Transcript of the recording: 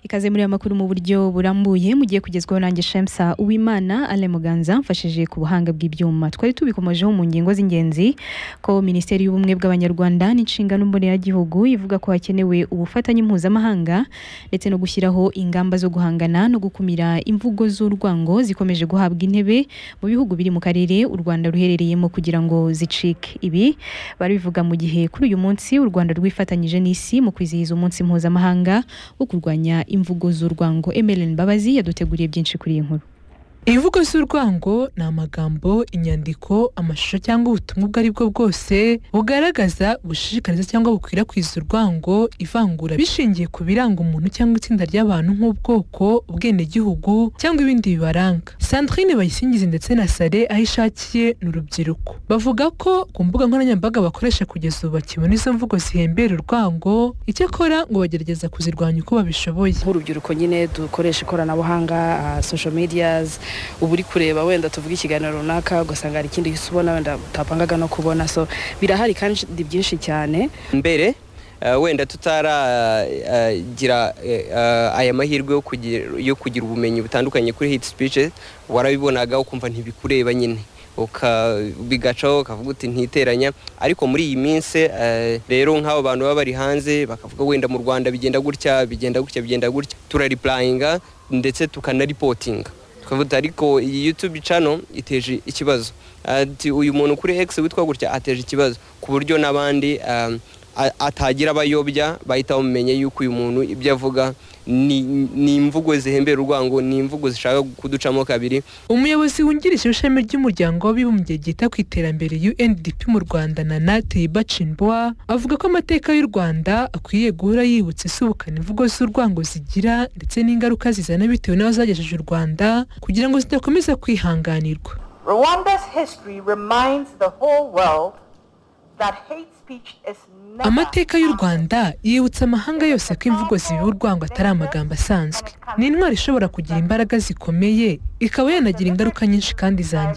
ikaze muri aya makuru mu buryo burambuye mugiye kugezwaho nanjye shemsa uwimana ale muganza mfashije ku buhanga bw'ibyuma twari tubikomejeho mu ngingo z'ingenzi ko minisiteri y'ubumwe bw'abanyarwanda n'inshingano mboneragihugu ivuga ko hakenewe ubufatanye mpuzamahanga ndetse no gushyiraho ingamba zo guhangana no gukumira imvugo z'urwango zikomeje guhabwa intebe mu bihugu biri mu karere u rwanda ruherereyemo kugira ngo zicike ibi bari bivuga mu gihe kuri uyu munsi u rwanda rwifatanyije n'isi mu kwizihiza umunsi mpuzamahanga wo kurwanya imvugo z'urwango emeline mbabazi yaduteguriye byinshi kuri iyi nkuru Ibivugo z'urwango ni amagambo, inyandiko, amashusho cyangwa ubutumwa ubwo ari bwo bwose bugaragaza gushishikariza cyangwa bukwirakwiza urwango, ivangura bishingiye ku biranga umuntu cyangwa itsinda ry'abantu nk'ubwoko, ubwenegihugu cyangwa ibindi bibaranga. Sandrine Bayisingizi ndetse na Sale aho ishakiye ni urubyiruko. Bavuga ko ku mbuga nkoranyambaga bakoresha kugeza ubu bakibona izo mvugo zihembera urwango, icyakora ngo bagerageza kuzirwanya uko babishoboye. nk'urubyiruko nyine dukoresha ikoranabuhanga ah, social medias uba uri kureba wenda tuvuga ikiganiro runaka ugasanga hari ikindi gisa ubona wenda utapangaga no kubona so birahari kandi byinshi cyane mbere eh, wenda tutaragira aya mahirwe yo kugira- yo kugira ubumenyi butandukanye kuri hit speeches warabibonaga ukumva ntibikureba nyine uka- bigacaho ukavuga uti ntiteranya ariko muri iyi minsi eh, rero nk'abo bantu baba bari hanze bakavuga wenda mu rwanda bigenda gutya bigenda gutya bigenda gutya turaripurayinga ndetse tukanaripotinga tukavuga ariko iyi youtube channel iteje ikibazo ati uyu muntu kuri x witwa gutya ateje ikibazo ku buryo n'abandi um, a- atagira abayobya bahita bamenye yuko uyu muntu ibyo avuga ni ni imvugo zihembera urwango ni imvugo zishaka kuducamo kabiri umuyobozi wungirije w'ishami ry'umuryango w'abibumbye ryita ku iterambere UNDP mu Rwanda Nana Teiba Chimboa avuga ko amateka y'u Rwanda akwiye guhora yibutsa isubukana imvugo z'urwango zigira ndetse n'ingaruka zizana bitewe n'aho zagejeje u Rwanda kugira ngo zidakomeza kwihanganirwa Rwanda's history reminds the whole world that hate speech is never amateka y'u Rwanda yibutsa amahanga yose ko imvugo zibiba urwango atari amagambo asanzwe ni intwaro ishobora kugira imbaraga zikomeye ikaba yanagira ingaruka nyinshi kandi zangiza